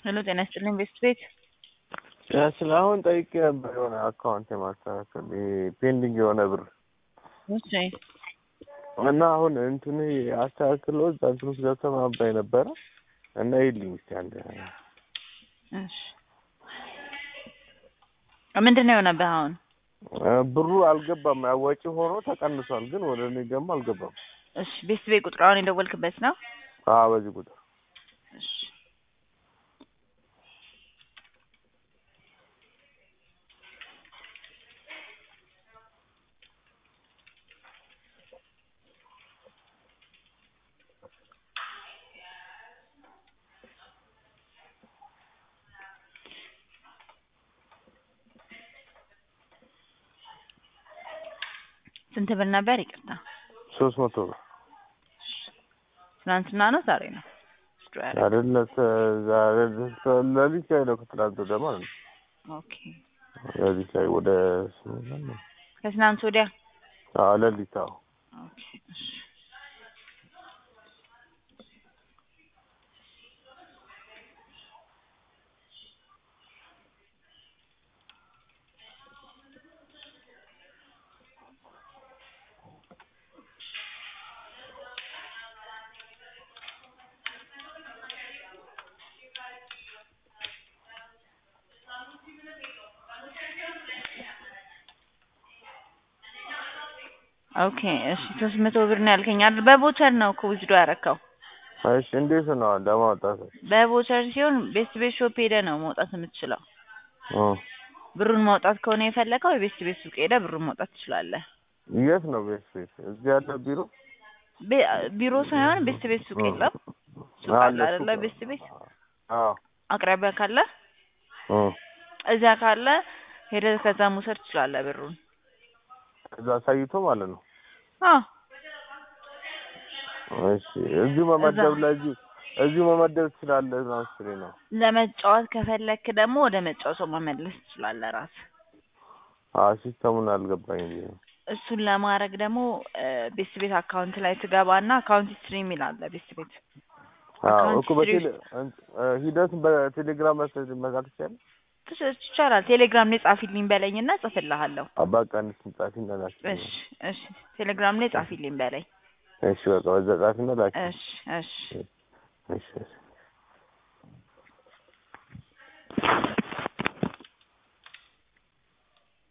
ሄሎ ጤና ይስጥልኝ ቤስት ቤት ስለ አሁን ጠይቄ ነበር የሆነ አካውንት የማስተካከል ፔንዲንግ የሆነ ብር እሺ እና አሁን እንትን አስተካክሎ እዛ እንትን ውስጥ ገብተህ ማባይ ነበረ እና ይልኝ እስኪ አንድ እሺ ምንድን ነው የሆነብህ አሁን ብሩ አልገባም። ያው ወጪ ሆኖ ተቀንሷል፣ ግን ወደ እኔ ደግሞ አልገባም። እሺ ቤስት ቤት ቁጥር አሁን የደወልክበት ነው አዎ በዚህ ቁጥር እሺ ስንት ብር ነበር? ይቅርታ ሶስት መቶ ብር ትናንትና ነው ዛሬ ነው? አይደለ ዛሬ ለሊት ላይ ነው ከትናንት ወዲያ ማለት ነው። ኦኬ ለሊት ላይ ወደ ስምንት ነው። ከትናንት ወዲያ አዎ ለሊት አዎ ኦኬ እሺ ኦኬ እሺ ሶስት መቶ ብር ነው ያልከኝ አይደል? በቮቸር ነው እኮ ዊዝዶ ያረከው። እሺ እንዴት ነው ለማውጣት? በቮቸር ሲሆን ቤስት ቤት ሾፕ ሄደህ ነው መውጣት የምትችለው። እ ብሩን ማውጣት ከሆነ የፈለከው የቤስት ቤት ሱቅ ሄደህ ብሩን ማውጣት ትችላለህ። የት ነው ቤት ቤት? እዚህ ያለ ቢሮ ቤ- ቢሮ ሳይሆን ቤስት ቤት ሱቅ የለም? ሱቅ አለ አይደለ? ቤስት ቤት አዎ አቅራቢያ ካለ እ እዚያ ካለ ሄደህ ከዛ መውሰድ ትችላለህ ብሩን። ከዛ አሳይቶ ማለት ነው። አዎ እሺ እዚሁ መመደብ ለዚሁ እዚሁ መመደብ ትችላለህ ማስሬ ነው። ለመጫወት ከፈለክ ደግሞ ወደ መጫወቻው መመለስ ትችላለህ ራስህ። አዎ ሲስተሙን አልገባኝም ብዬ ነው። እሱን ለማድረግ ደግሞ ቤስት ቤት አካውንት ላይ ትገባና አካውንት ሂስትሪ የሚል አለ ቤስት ቤት አዎ አካውንት እኮ በቴሌ ሂደት በቴሌግራም መሰለኝ መላክ ይቻላል። ትች- ይቻላል። ቴሌግራም ላይ ጻፊልኝ በለኝና ጽፍልሃለሁ። አባቃ እንትን ጻፊና ላኪ። እሺ እሺ፣ ቴሌግራም ላይ ጻፊልኝ በለኝ። እሺ በቃ በዛ ጻፊና ላኪ። እሺ እሺ እሺ እሺ